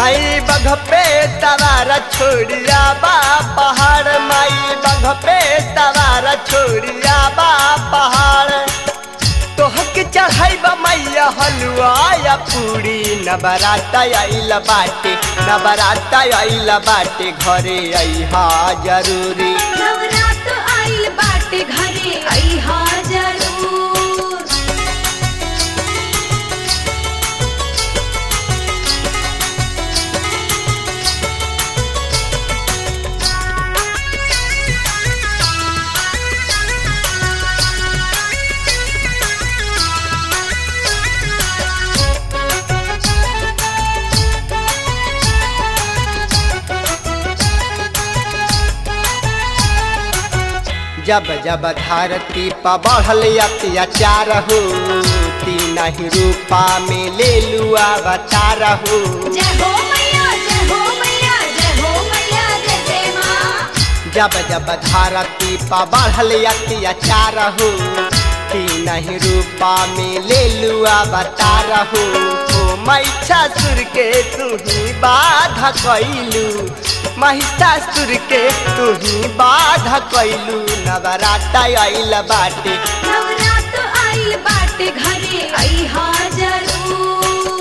माई बघ पे सवार छोड़िया बा पहाड़ माई बघ पे सवार छोड़िया बा पहाड़ तोहके चढ़ाई बा मैया हलुआ या पूरी नबराता आइल बाटे नबराता आइल बाटे घरे अइहा जरूरी नवरात आइल बाटे घरे अइहा जरूर जब जब धरती पर बढ़ल अत्याचार हो तीन ही रूपा में ले लुआ अवतार हो जय हो मैया जय हो मैया जय हो मैया जय जय माँ जब जब धरती पर बढ़ल अत्याचार हो तीन ही रूपा में ले लुआ अवतार हो ओ महिषासुर के तू ही बाधा कैलू महिषासुर के तू ही बाधा कैलू नवराता आइल बाटे नवरात आइल बाटे घरे अइहा जरूर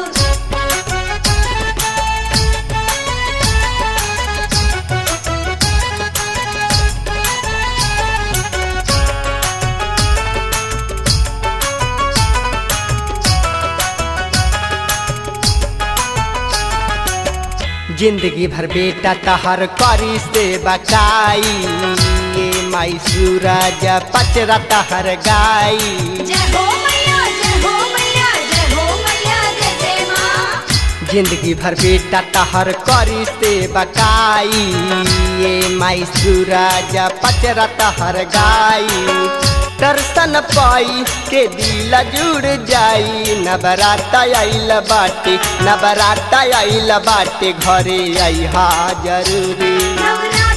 जिंदगी भर बेटा तहर करी से बकाई ये माई सूरज पचरा तहर गाई जय हो मैया जय हो मैया जय हो मैया जय जय माँ जिंदगी भर बेटा तहर करी से बकाई ये माई सूरज पचरा तहर गाई दर्शन पाई के दिल जुड़ जाई नवराता आइल बाटे नवराता आइल बाटे घरे अइहा जरूरी नवरात